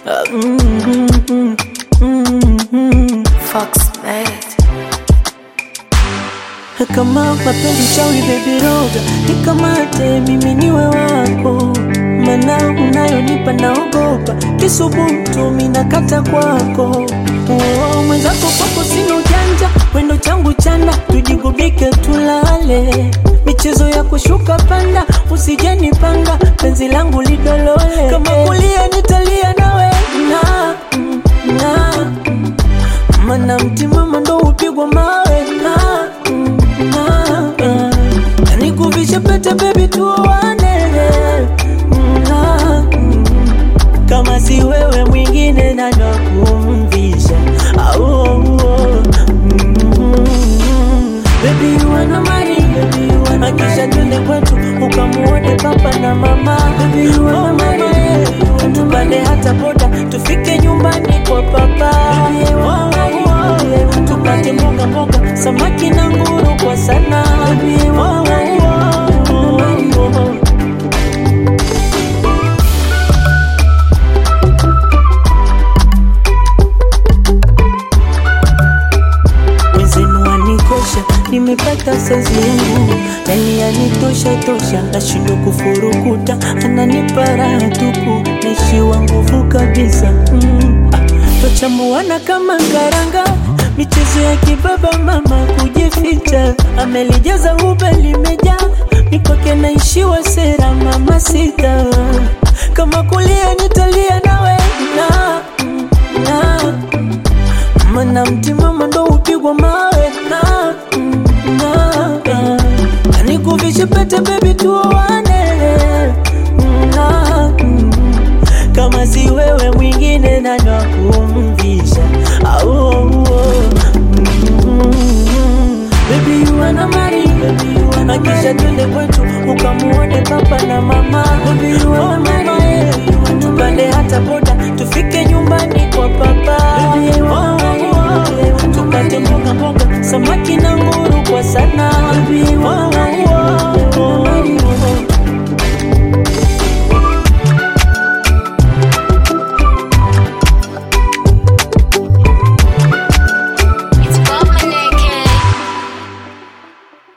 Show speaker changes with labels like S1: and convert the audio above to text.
S1: mm, mm, mm, mm.
S2: Fox made.
S1: Kama mapenzi chawi baby roga nikamate mimi niwe wako, mana unayonipa naogopa kisubutu minakata kwako. Oh, mwenzako kwako sina ujanja, wendo changu chanda, tujigubike tulale, michezo ya kushuka panda, usijenipanga penzi langu lidolole, kama kulia nitalia nawe na, na mana mtimama ndo upigwa mawe na, na, na nikuvishe pete bebi tuoane na, kama si wewe mwingine nani wa kumvisha au Baby you wanna marry, baby you wanna Akisha twende kwetu ukamuone papa na mama Baby you wanna marry, tupande hata boda tufike nyumbani kwa papa Baby you wanna marry, tupate mboga mboga samaki na nguru kwa sana Baby you wanna marry, wenzenu wanikosha, nimepata saizi yangu, yani yanitosha tosha, nashindwa kufurukuta, ananipa raha tupu, naishiwa nguvu kabisa mm. ah, Twachambuana kama karanga, michezo ya kibaba, mama kujificha, amelijaza ube limejaa, mikwake naishiwa sera, mama sita, kama kulia nitalia nawe na, na mana mtimama ndo upigwa mawe na, na, na nikuvishe pete bebi tuoane na, kama si wewe mwingine nani wa kumvisha au Baby you wanna marry, baby you wanna Akisha twende kwetu ukamuone papa na mama Baby you wanna marry, tupande hata boda tufike nyumbani kwa papa Baby